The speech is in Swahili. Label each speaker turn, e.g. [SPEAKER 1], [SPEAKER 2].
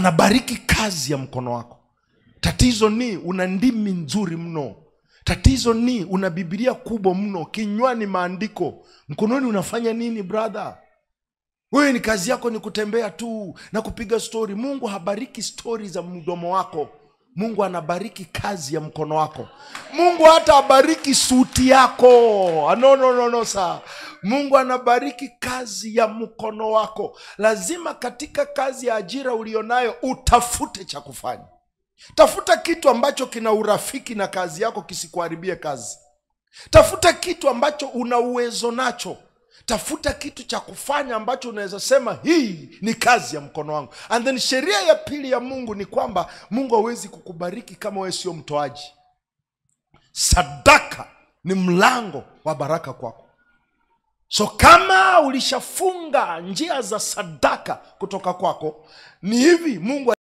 [SPEAKER 1] anabariki kazi ya mkono wako tatizo ni una ndimi nzuri mno tatizo ni una bibilia kubwa mno kinywani maandiko mkononi unafanya nini brother wewe ni kazi yako ni kutembea tu na kupiga stori mungu habariki stori za mdomo wako mungu anabariki kazi ya mkono wako mungu hata abariki suti yako Ah, no, no, no, no, saa mungu anabariki kazi ya mkono wako lazima katika kazi ya ajira ulionayo utafute cha kufanya tafuta kitu ambacho kina urafiki na kazi yako kisikuharibie kazi tafuta kitu ambacho una uwezo nacho tafuta kitu cha kufanya ambacho unaweza sema hii ni kazi ya mkono wangu and then sheria ya pili ya mungu ni kwamba mungu hawezi kukubariki kama wewe sio mtoaji sadaka ni mlango wa baraka kwako so kama ulishafunga njia za sadaka kutoka kwako ni hivi mungu